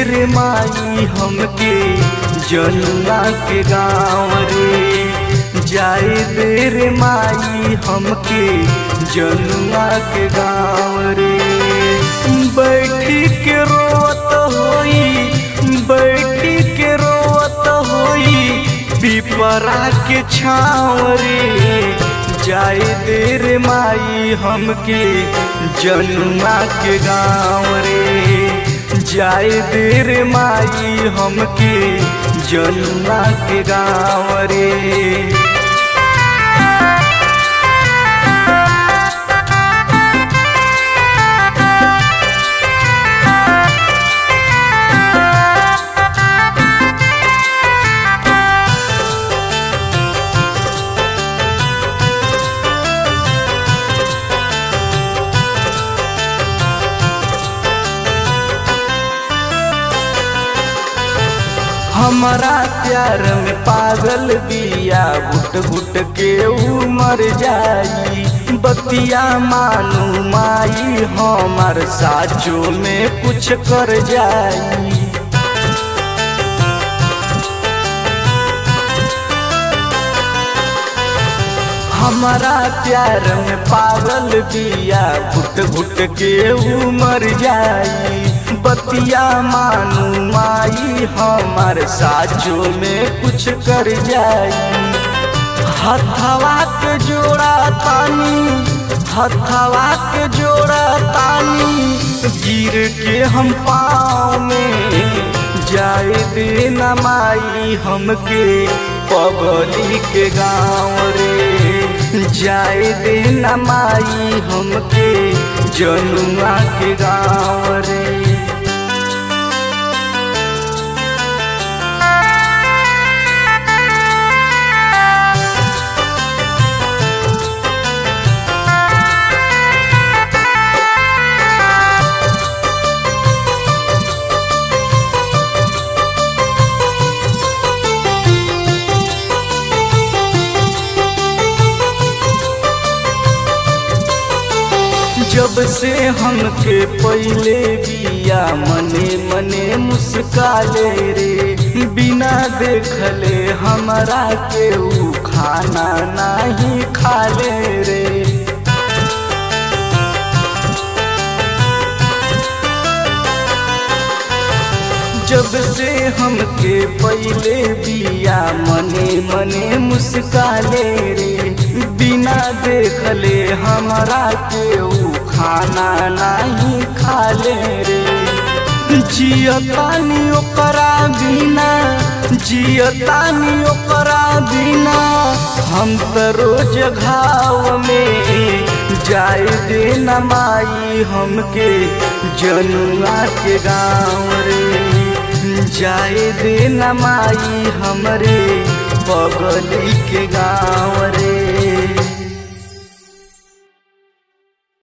रे माई हमके जनुआ के गाँव रे जाए दे रे माई हमके जनुआ के गाँव रे बैठी के रोत होई बैठी के रोत होई पिपरा के छाँव रे जाए दे रे माई हमके जनुआ के गाँव रे जाए दे रे माई हमके जनुआ के गाँव रे हमारा प्यार में पागल बिया घुट घुट के उमर जाई बतिया मानू माई हमार साचो में कुछ कर जाई हमारा प्यार में पागल बिया घुट घुट के उमर जाई बतिया मानू माई हमार साचो में कुछ कर जाई हथवा के जोड़ा तानी हथवा के जोड़ा तानी गिर के हम पाँव में जाए दे न माई हमके पगली के गाँव रे जाए दे न माई हमके जनुआ के गाँव रे जब से हमके पहले बिया मने मने मुस्काले रे बिना देखले हमरा के ऊ खाना नहीं खाले रे जब से हमके पहले बिया मने मने मुस्काले रे बिना देखले हमरा के ऊ खाना नहीं खाले रे जियतानी ओकरा बिना जियतानी ओकरा बिना हम त रोज घाव में जाए दे न माई हमके जनुआ के गाँव रे जाए दे न माई हमरे बगली के गाँव रे